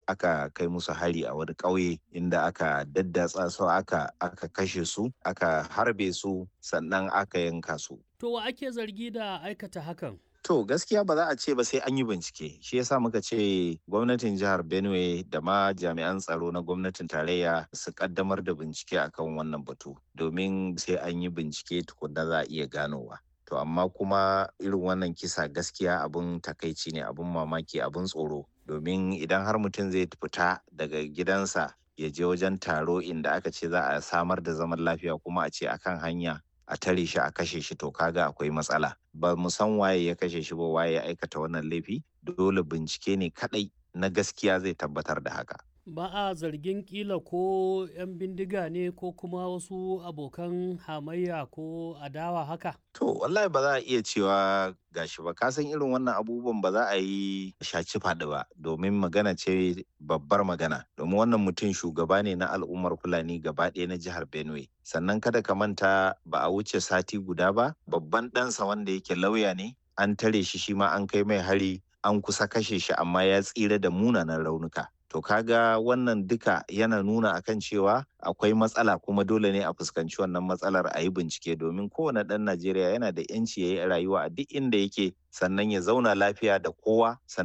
aka kai musu hari a wani ƙauye inda aka daddatsa su aka aka kashe su aka harbe su sannan aka yanka su To wa ake zargi da aikata hakan? To gaskiya ba za a ce ba sai an yi bincike. Shi yasa muka ce gwamnatin jihar Benue da ma jami'an tsaro na gwamnatin tarayya su kaddamar da bincike akan wannan batu. Domin sai an yi bincike tukunna za a iya ganowa. To amma kuma irin wannan kisa gaskiya abun takaici ne abun mamaki abun tsoro. Domin idan har mutum zai fita daga gidansa ya je wajen taro inda aka ce za a samar da zaman lafiya kuma a ce akan hanya a tare shi a kashe shi to kaga akwai matsala ba mu san waye ya kashe shi ba waye ya aikata wannan laifi dole bincike ne kadai na gaskiya zai tabbatar da haka Ba a zargin kila ko 'yan bindiga ne ko kuma wasu abokan hamayya ko adawa haka? to wallahi ba za a iya cewa gashi ba kasan irin wannan abubuwan ba za a yi shaci faɗi ba domin magana ce babbar magana domin wannan mutum shugaba ne na al'ummar fulani gaba ɗaya na jihar benue sannan kada ka manta ba a wuce sati guda ba babban ɗansa wanda yake lauya ne an tare shi shi ma an kai mai hari an kusa kashe shi amma ya tsira da munanan raunuka to kaga wannan duka yana nuna akan cewa akwai matsala kuma dole ne a fuskanci wannan matsalar a yi bincike domin kowane ɗan najeriya yana da 'yanci ya yi rayuwa a duk inda yake sannan ya zauna lafiya da kowa